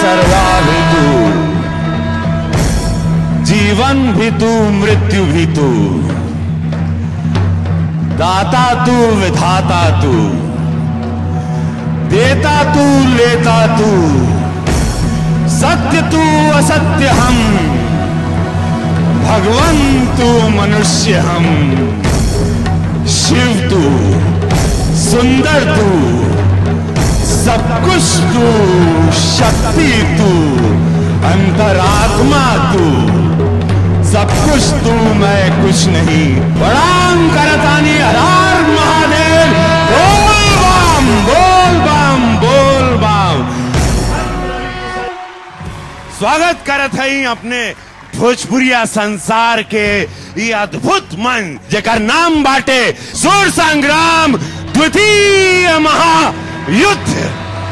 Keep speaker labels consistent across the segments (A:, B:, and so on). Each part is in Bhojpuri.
A: सर्वा भी तू जीवन भी तू मृत्यु भी तू दाता तू विधाता तू देता तू लेता तू सत्य तू असत्य हम भगवन तू मनुष्य हम शिव तू सुंदर तू सब कुछ तू शक्ति तू अंतरात्मा तू सब कुछ तू मैं कुछ नहीं प्रणाम करतानी हरार महादेव बोल बम बोल बम बोल बम स्वागत करत हई अपने भोजपुरिया संसार के ये अद्भुत मन जेकर नाम बाटे सुर संग्राम द्वितीय महायुद्ध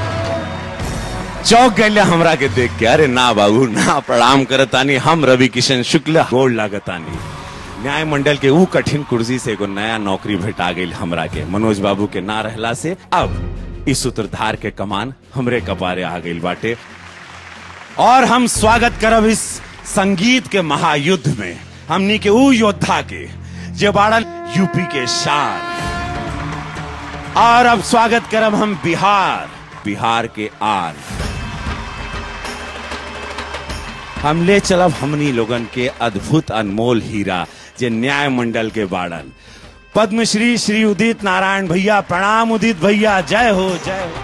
A: चौक गए हमरा के देख के अरे ना बाबू ना प्रणाम करतानी हम रवि किशन शुक्ल गोड़ लागतानी न्याय मंडल के ऊ कठिन कुर्सी से एगो नया नौकरी भेटा गई हमरा के मनोज बाबू के ना रहला से अब इस सूत्रधार के कमान हमरे कपारे आ गई बाटे और हम स्वागत करब इस संगीत के महायुद्ध में हमनी के ऊ योद्धा के जे बाड़न यूपी के शान और अब स्वागत करब हम बिहार बिहार के आन हम ले चलब हमनी लोगन के अद्भुत अनमोल हीरा जे न्याय मंडल के बाड़न पद्मश्री श्री उदित नारायण भैया प्रणाम उदित भैया जय हो जय हो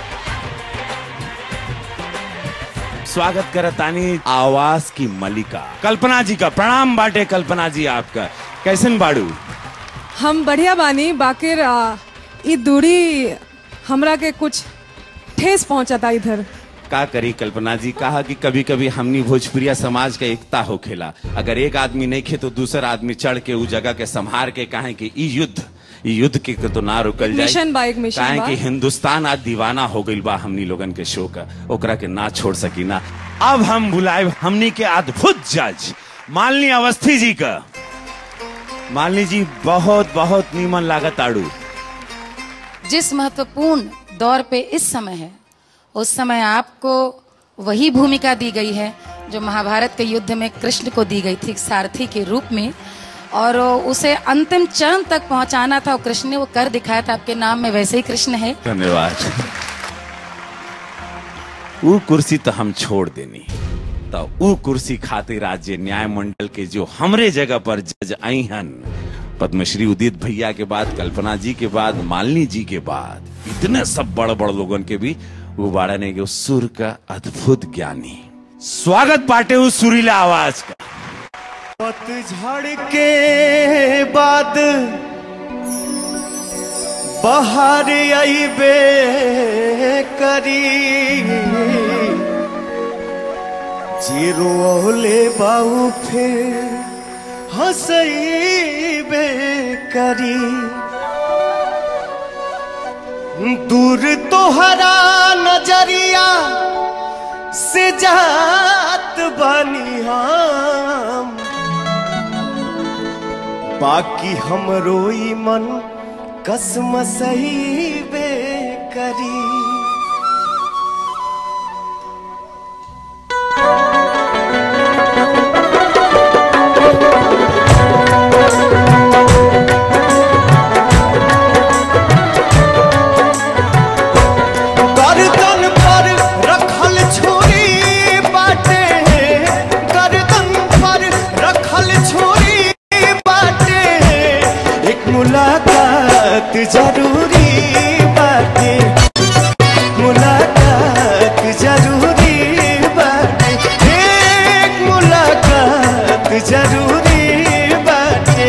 A: स्वागत करतानी आवाज की मलिका कल्पना जी का प्रणाम बाटे कल्पना जी आपका कैसन बाड़ू
B: हम बढ़िया बानी बाकिर आ, ई दूरी हमरा के कुछ ठेस पहुंचता इधर
A: का करी कल्पना जी कहा कि कभी कभी हमनी भोजपुरिया समाज के एकता होखेला अगर एक आदमी नहीं खे तो दूसरा आदमी चढ़ के उ जगह के संभार के कहे कि ई युद्ध ई युद्ध के तो ना रुकल जाए
B: मिशन बा, एक मिशन
A: काहे
B: बा।
A: कि हिंदुस्तान आज दीवाना हो गइल बा हमनी लोगन के शो का ओकरा के ना छोड़ सकी ना अब हम बुलाए हमनी के अद्भुत जज मालनी अवस्थी जी का मालनी जी बहुत बहुत नीमन लागत आड़ू
C: जिस महत्वपूर्ण दौर पे इस समय है उस समय आपको वही भूमिका दी गई है जो महाभारत के युद्ध में कृष्ण को दी गई थी सारथी के रूप में और उसे अंतिम चरण तक पहुंचाना था और कृष्ण ने वो कर दिखाया था आपके नाम में वैसे ही कृष्ण है
A: धन्यवाद वो कुर्सी तो हम छोड़ देनी तो वो कुर्सी खातिर राज्य न्याय मंडल के जो हमरे जगह पर जज आई हन पद्मश्री उदित भैया के बाद कल्पना जी के बाद मालिनी जी के बाद इतने सब बड़ बड़ लोगन के भी वो बाड़ा ने के सुर का अद्भुत ज्ञानी स्वागत पाटे उस सुरीला आवाज का
D: पतझड़ के बाद बहार आईबे करी जीरो ओले बाऊ फिर हंसईबे करी दूर तोहरा नजरिया से जात बनी हम बाकी हमरो ई मन कसम सही बे करी गर्दन पर रखल छुरी बाटे गर्दन पर रखल छुरी बाटे एक मुलाकात जरूरी बाटे मुलाकात जरूरी बाटे एक मुलाकात जरूरी बाटे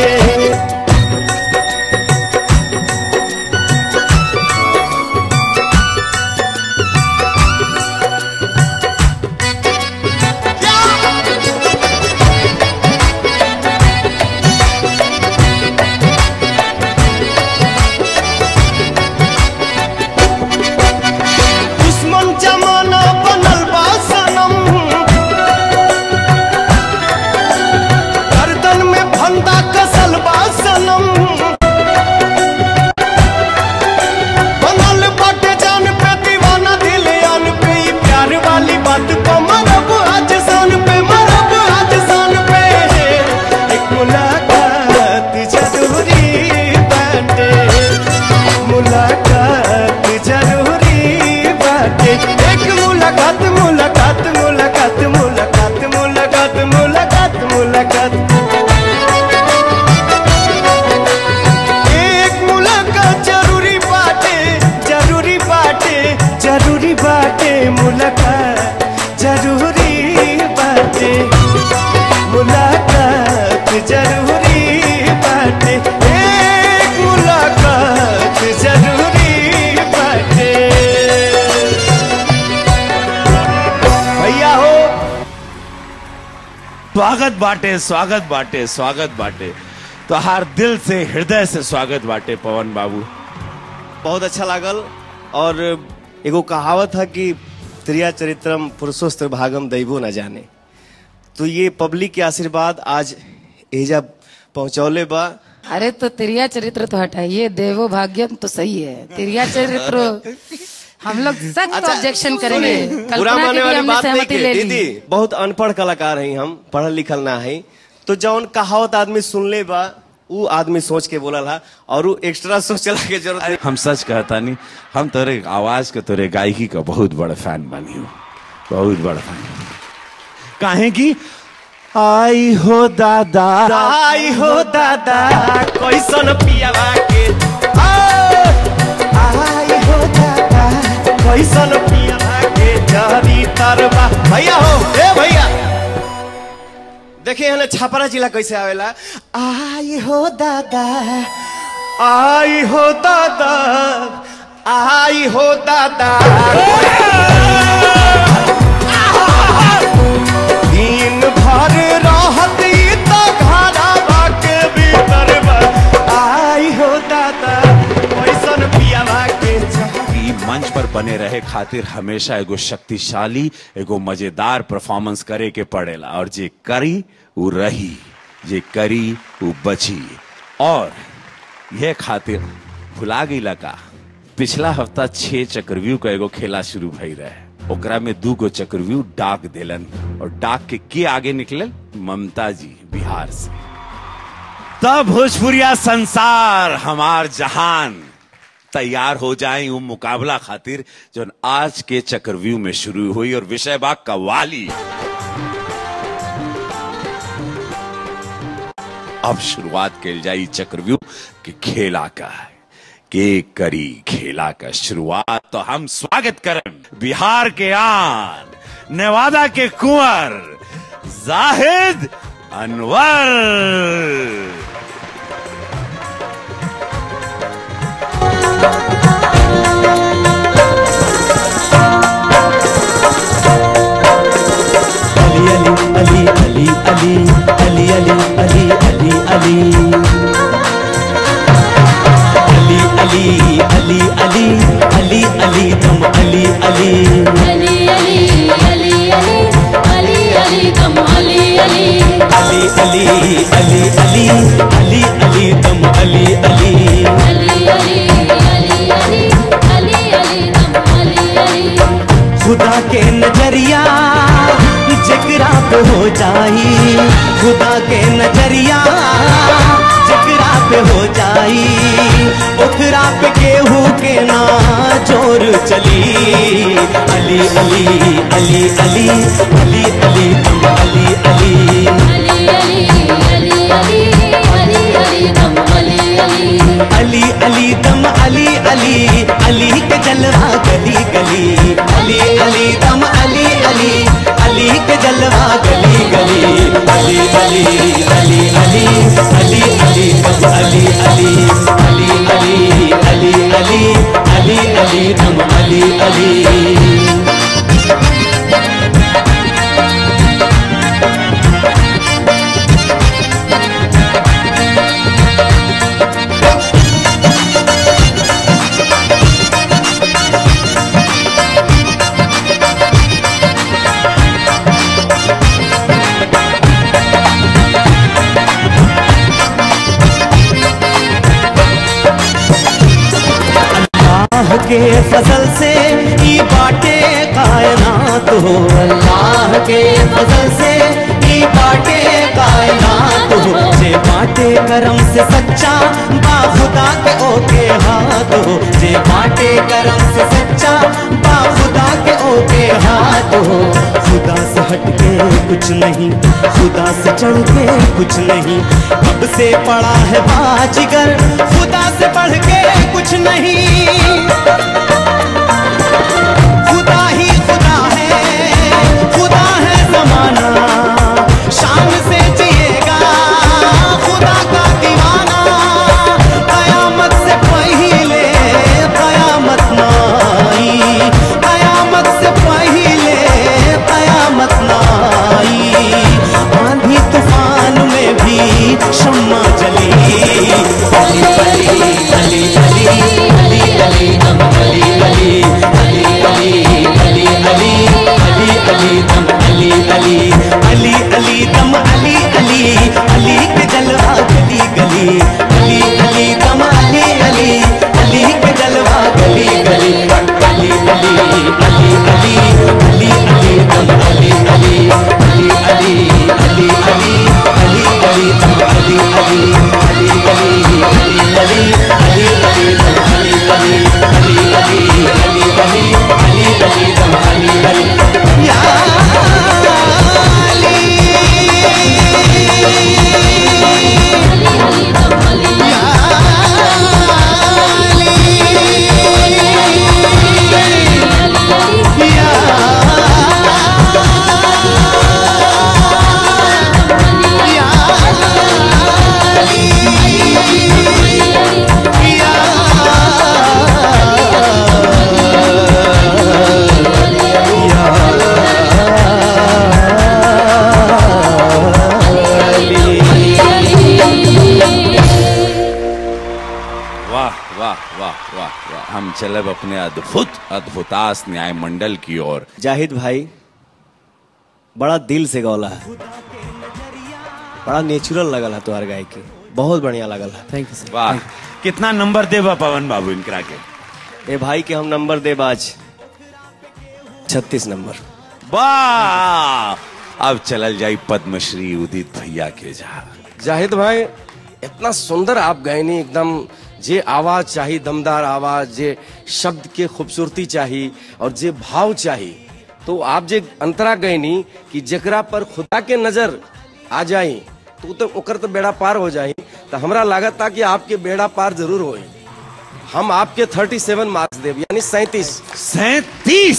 A: स्वागत बाटे स्वागत बाटे स्वागत बाटे तो हर दिल से हृदय से स्वागत बाटे पवन बाबू
D: बहुत अच्छा लागल और एगो कहावत है कि त्रिया चरित्रम पुरुषोस्त्र भागम दैवो न जाने तो ये पब्लिक के आशीर्वाद आज एजा पहुंचौले बा
C: अरे तो तिरिया चरित्र तो हटाइए देवो भाग्यम तो सही है तिरिया चरित्र हम लोग सख्त ऑब्जेक्शन करेंगे
D: बुरा
C: कल्पना की
D: माने
C: भी
D: वाली
C: हमने
D: बात नहीं
C: सहमति
D: के
C: ले ली
D: दीदी बहुत अनपढ़ कलाकार हैं हम पढ़ल लिखल ना है तो जौन कहावत आदमी सुनले बा उ आदमी सोच के बोलल हा और उ एक्स्ट्रा सोचला के जरूरत नहीं
A: हम सच कहता नहीं हम तोरे आवाज के तोरे गायकी का बहुत बड़ा फैन बनी हूँ बहुत बड़ा फैन काहे की आई हो दादा
D: आई हो दादा कैसन पियावा के आ, आई हो दादा कैसन पियावा के जरी तरबा भैया हो ए भैया देखिए हने छापरा जिला कैसे आवेला आई हो दादा आई हो दादा आई हो दादा दिन भर रहत ई तो घरवा के भीतर बा। आई हो दादा कैसन पियावा के चाह
A: ई मंच पर बने रहे खातिर हमेशा एगो शक्तिशाली एगो मजेदार परफॉर्मेंस करे के पड़ेला और जे करी वो रही जे करी वो बची और यह खातिर भुला गईला का पिछला हफ्ता छह चक्रव्यूह का एगो खेला शुरू भई रहे ओकरा में दू गो चक्रव्यूह डाक देलन और डाक के के आगे निकले ममता जी बिहार से तब भोजपुरिया संसार हमार जहान तैयार हो जाए वो मुकाबला खातिर जो आज के चक्रव्यूह में शुरू हुई और विषय बा कवाली अब शुरुआत कल जाई चक्रव्यूह के खेला का के करी खेला का शुरुआत तो हम स्वागत करें बिहार के आन नेवादा के कुंवर जाहिद अनवर
E: अली अली अली अली अली अली अली अली अली अली अली अली अली अली अली तुम अली अली
F: अली अली अली अली अली अली तुम अली अली
E: अली अली अली अली अली अली तुम अली अली
F: अली अली अली अली अली अली तुम अली अली
E: खुदा के नजरिया जकरा पे हो जाई खुदा के नजरिया जकरा पे हो जाई ओकरा पे केहू के ना जोर चली अली अली अली अली अली अली तुम अली अली
F: अली अली अली अली अली अली तुम अली अली
E: अली अली दम अली अली अली के जलवा गली गली अली अली दम अली अली अली के जलवा गली गली अली अली अली अली अली अली दम अली अली अली अली अली अली अली अली दम अली अली अल्लाह के फजल से ई बाटे कायनात हो अल्लाह के फजल से ई बाटे कायनात हो जे बाटे करम से सच्चा बा खुदा के ओके हाथ हो जे बाटे करम से सच्चा बा खुदा के ओके हाथ हो खुदा से हट के कुछ नहीं खुदा से चढ़ के कुछ नहीं अब से पड़ा है बाजीगर खुदा से बढ़ के कुछ नहीं खुदा ही खुदा है खुदा है जमाना शान से जिएगा खुदा का दीवाना कयामत से पहले कयामत नाई कयामत से पहले कयामत नाई आंधी अली दम अली अली अली अली अली अली अली दम अली अली अली अली दम अली अली अली के जलवा गली गली अली अली दम अली अली अली के जलवा गली गली अली अली अली अली अली अली दम अली अली अली अली अली अली अली अली दम अली अली अली अली अली अली अली अली दम अली अली अली अली अली अली अली अली दम अली अली या
A: वाह वाह वाह वाह वाह हम चले अब अपने अद्भुत अद्भुतास न्याय मंडल की ओर
D: जाहिद भाई बड़ा दिल से गौला है बड़ा नेचुरल लगल है तुम्हारे गाय के बहुत बढ़िया लगल है
E: थैंक यू सर
A: वाह कितना नंबर देवा पवन बाबू इनकरा के
D: ए भाई के हम नंबर देब आज छत्तीस नंबर
A: वाह अब चलल जाई पद्मश्री उदित भैया के जा
G: जाहिद भाई इतना सुंदर आप गायनी एकदम जे आवाज चाहिए दमदार आवाज जे शब्द के खूबसूरती चाहिए और जे भाव चाहिए तो आप जे अंतरा गयनी कि जकरा पर खुदा के नजर आ जाई तो तो ओकर तो बेड़ा पार हो जाई तो हमरा लागत था कि आपके बेड़ा पार जरूर होई हम आपके 37 मार्क्स देव यानी सैतीस
A: सैतीस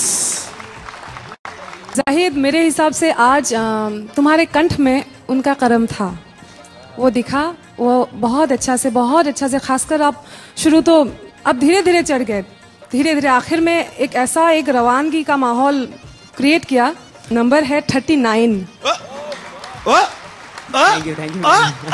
B: जाहिद मेरे हिसाब से आज अम, तुम्हारे कंठ में उनका करम था वो दिखा वो बहुत अच्छा से बहुत अच्छा से खासकर आप शुरू तो अब धीरे धीरे चढ़ गए धीरे धीरे आखिर में एक ऐसा एक रवानगी का माहौल क्रिएट किया नंबर है thirty nine
E: thank you thank you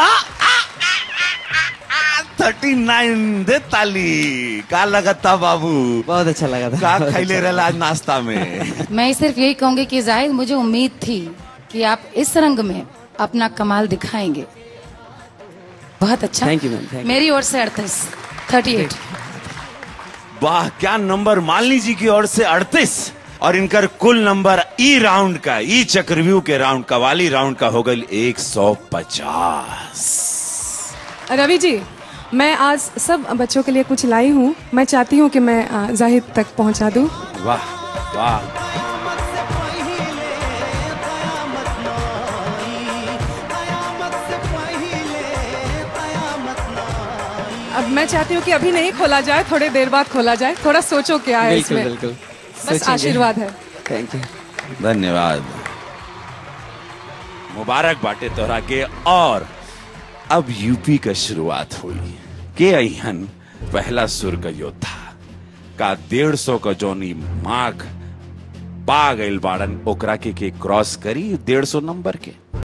A: thirty nine दे ताली का लगता बाबू
E: बहुत अच्छा लगा
A: का
E: था
A: खैले रहला आज नाश्ता में
C: मैं सिर्फ यही कहूंगी कि जाहिद मुझे उम्मीद थी कि आप इस रंग में अपना कमाल दिखाएंगे बहुत अच्छा
E: Thank you, ma'am. Thank you.
C: मेरी ओर से अड़तीस थर्टी एट
A: वाह क्या नंबर मालिनी जी की ओर से अड़तीस और इनकर कुल नंबर ई राउंड का ई चक्रव्यूह के राउंड कवाली राउंड का हो गई एक सौ पचास
B: रवि जी मैं आज सब बच्चों के लिए कुछ लाई हूँ मैं चाहती हूँ कि मैं अ, जाहिद तक पहुँचा दूँ
A: वाह वाह
B: अब मैं चाहती हूँ कि अभी नहीं खोला जाए थोड़ी देर बाद खोला जाए थोड़ा सोचो क्या है
E: बिल्कुल
B: इसमें
E: बिल्कुल
B: बस
E: सोचेंगे।
B: आशीर्वाद है
E: थैंक यू
A: धन्यवाद मुबारक बाटे तोहरा के और अब यूपी का शुरुआत हुई के अहन पहला सुर का योद्धा का डेढ़ सौ का जोनी मार्क पा गइल बाड़न ओकरा के, के क्रॉस करी डेढ़ सौ नंबर के